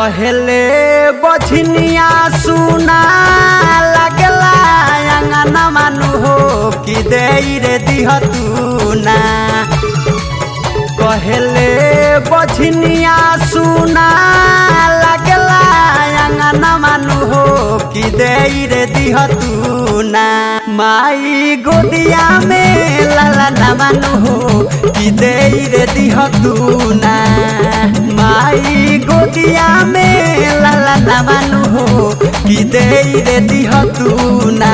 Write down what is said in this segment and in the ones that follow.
कहले बछनिया सुना लगला अंगना मानु हो कि दे रे दिह तू ना कहले बछनिया सुना लगला अंगना मानु हो कि दे रे दिह तू ना माई गोदिया में लाला ना मानु हो कि दे रे दिह तू ना माई गोदिया में लाला ना मानु हो कि दे रे दिह तू ना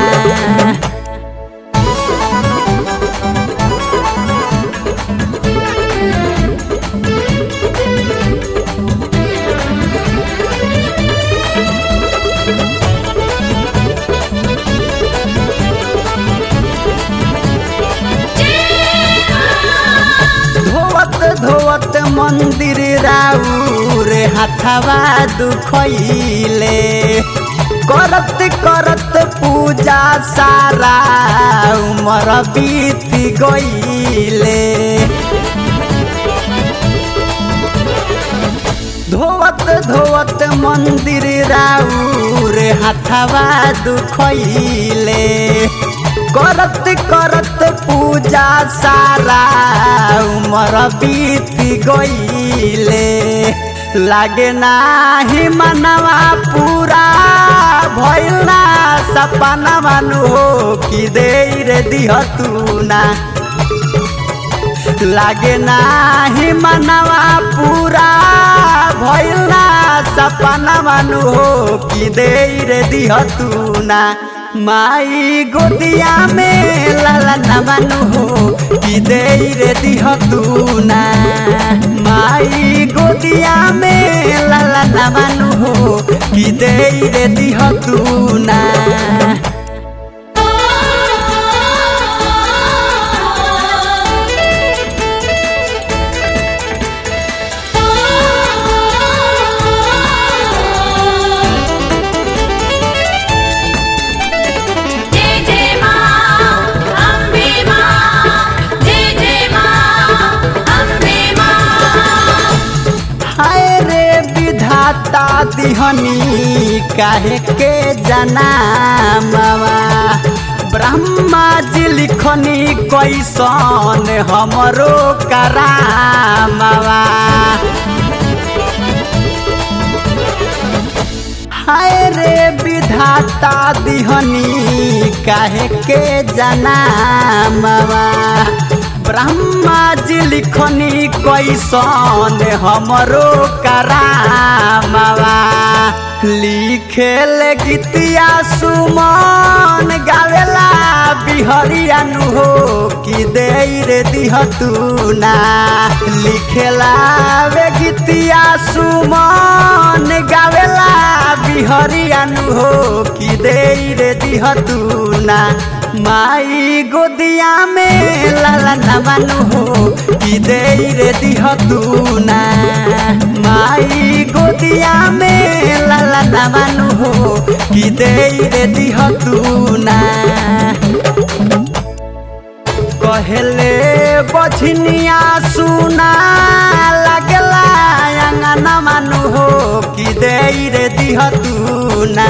धोवत धोवत मंदिर राउर हाथवा दुखैले करत करत पूजा सारा उमर बीत गईले धोवत धोवत मंदिर राउर हाथवा दुखैले करत करत पूजा सारा उमर बीत गईले लागे नाही मनवा पूरा भइल ना सपना मानु हो कि दे रे दिह तू ना लागे नाही मनवा पूरा भइल ना सपना मानु हो कि दे रे दिह तू ना माई गोदिया में लाला ना मानु हो कि दे रे दिह तू ना माई गोदिया में लाला ना मानु हो कि दे रे दिह तू ना जय जय मां अम्बे मां जय जय मां अम्बे मां हाय रे विधाता दिहनी काहे के जनामवा ब्रह्मा जी लिखनी कैसन हमरो करामवा हाय रे विधाता दिहनी काहे के जनामवा ब्रह्मा जी लिखनी कैसन हमरो करामवा लिखेल गीतिया सुमन गावेला बिहरिया नु हो कि दे रे दिह तू ना लिखेला वे गीतिया सुमन गावेला बिहरिया नु हो कि दे रे दिह तू ना माई गोदिया में लाला ना मानु हो कि दे रे दिह तू ना माई गोदिया में लाला ना मानु हो कि दे रे दिह तू ना कहले बछनिया सुना लगला अंगना मानु हो कि दे रे दिह तू ना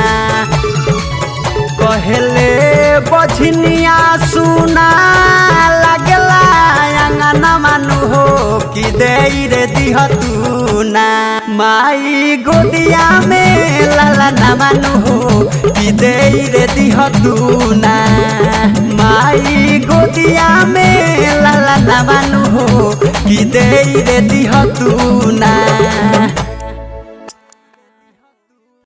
कहले बछनिया सुना लगला अंगना मानु हो कि दे रे दिह तू ना माई गोदिया में लाला ना मानु हो कि दे रे दिह तू ना माई गोदिया में लाला ना मानु हो कि दे रे दिह तू ना